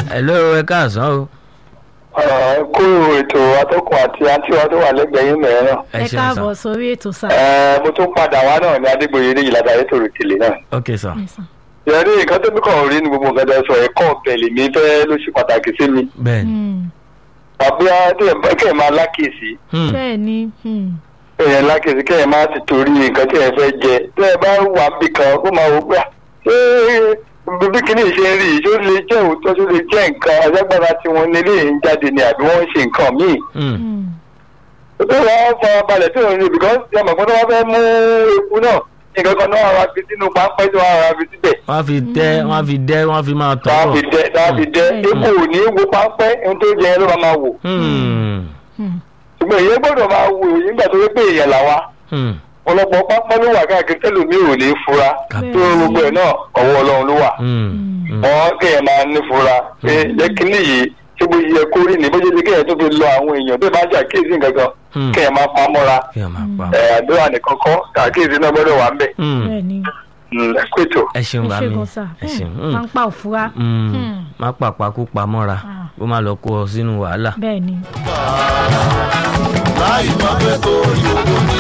hello ẹ káàsán o. kó ètò atọ́kùn àti àǹtí wa tó wà lẹ́gbẹ̀ẹ́ yín mẹ́rin náà. ẹ káàbọ̀ sórí ètò sá. Ẹ, mo tún padà wá náà ní adégbòye ní ìlànà ètò ìrètìlẹ̀ náà. ok sir. ìyẹn nǹkan tó bí kàn rí ní gbogbo nǹkan tó sọ ẹ̀kọ́ ọ̀bẹ lèmi fẹ́ ló ṣe pàtàkì sí mi. bẹ́ẹ̀ni. àbí kẹ́hìn máa lákèsí Hmm. bẹ́ẹ̀ ni hmm. kẹ́hìn lákèsí kẹ́hìn máa ti torí nǹkan tí ẹ̀ fẹ́ jẹ tí ẹ bá wà bí kan kó máa wò pé à, ṣé bí kíní ṣe ń rí yìí ṣó lè jẹ́ òótọ́ ṣó lè jẹ́ nǹkan alágbára tí wọ́n nílé yìí ń jáde ni àbí wọ́n ń ṣe nǹkan míì. Hmm. Hmm. tó wọ́n fara balẹ̀ tí òun rí because ẹ mọ̀ pé tó wọ́n fẹ́ mú eku náà nǹkan kan náà wá fi sínú pápẹ́ tí wọ́n á fi síbẹ̀. wọ́n á fi dẹ́ wọ́n á fi dẹ́ wọ́n á fi máa tọ́ tá a fi dẹ tá a fi dẹ Mm. epo ò ní wo pápẹ́ ohun tó jẹ ló máa máa wò. Hmm. Hmm. ṣùgbọ́n èyí gbọ́dọ̀ máa wò yín gbà tó yẹ pé èèyàn làwa Hmm. ọ̀pọ̀lọpọ̀ pápẹ́ ló wà káàkiri tẹ́lómi ò ní fura Kàbí. tó gbogbo ẹ̀ náà ọwọ́ ọlọ́run ló wà. Hmm. Hmm. wọ́n kéèyàn máa ní fura pé jẹ́ kínní yìí tí bó yẹ kó rí ni bó ṣe ti kéèyàn tó fi lọ àwọn èèyàn tó bá ṣàkíyèsí nǹkan kan Hmm. kéèyàn máa pa á mọ́ra kí ẹ máa pa. ẹ̀ àdúrà nìkan kọ́ ṣàkíyèsí náà gbọ́dọ̀ wà ń bẹ̀. Hmm. bẹ́ẹ̀ ni ẹ pètò. ẹ ṣeun ẹ bá ṣe mi gan sá ẹ ṣeun. Hmm. máa ń pa òfurá Hmm. Hmm. má pàpà kó pa mọ́ra Ah. kó má lọ kó ọ sínú wàhálà. bẹ́ẹ̀ ni. láì mọ̀ pé kò yòókù ní